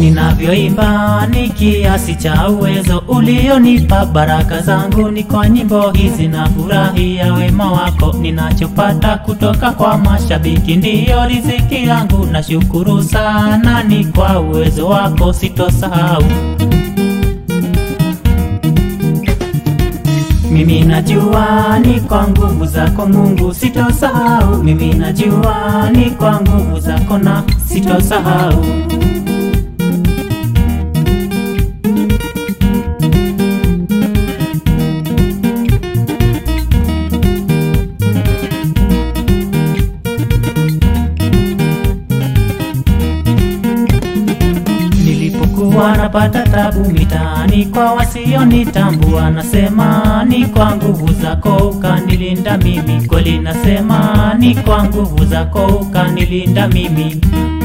ninavyoimba ni kiasi cha uwezo ulionipa. Baraka zangu ni kwa nyimbo hizi, na furahia wema wako. Ninachopata kutoka kwa mashabiki ndiyo riziki yangu. Nashukuru sana, ni kwa uwezo wako sitosahau. Mimi najua ni kwa nguvu zako Mungu, sitosahau. Mimi najua ni kwa nguvu zako na sitosahau. Nilipokuwa napata tabu mitaani kwa wasionitambua, nasema ni kwa nguvu zako ukanilinda mimi. Kweli nasema ni kwa nguvu zako ukanilinda mimi.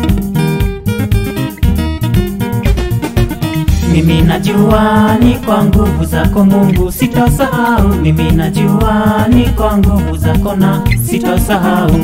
Mimi najua ni kwa nguvu zako Mungu, sitosahau. Mimi najua ni kwa nguvu zako na sitosahau.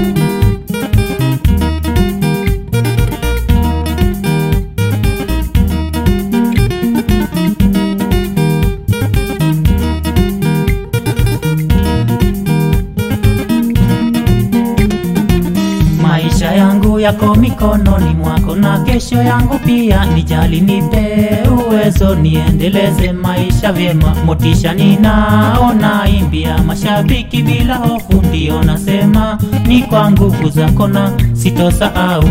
Maisha yangu yako mikononi mwako, na kesho yangu pia. Nijali, nipe uwezo, niendeleze maisha vyema. Motisha ninaona imbia mashabiki bila hofu, ndio nasema ni kwa nguvu zako na sitosahau.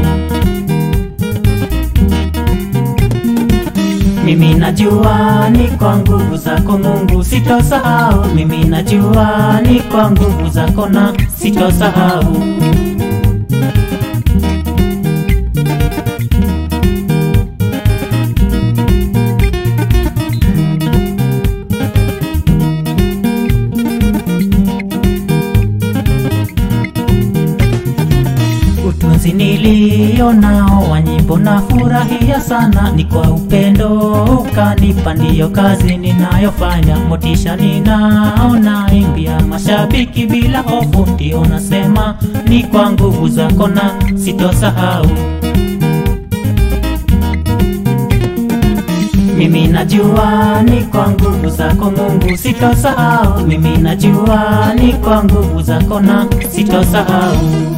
Mimi najua ni kwa nguvu zako Mungu, sitosahau. Mimi najua ni kwa nguvu zako na sitosahau. Utunzi nilio nao wa nyimbo na furahia sana, ni kwa upendo ukanipa, ndiyo kazi ninayofanya. Motisha ninaona imbia mashabiki bila hofu, ndio nasema ni kwa nguvu zako na sitosahau. Mimi najua ni kwa nguvu zako Mungu, sitosahau. Mimi najua ni kwa nguvu zako na sitosahau.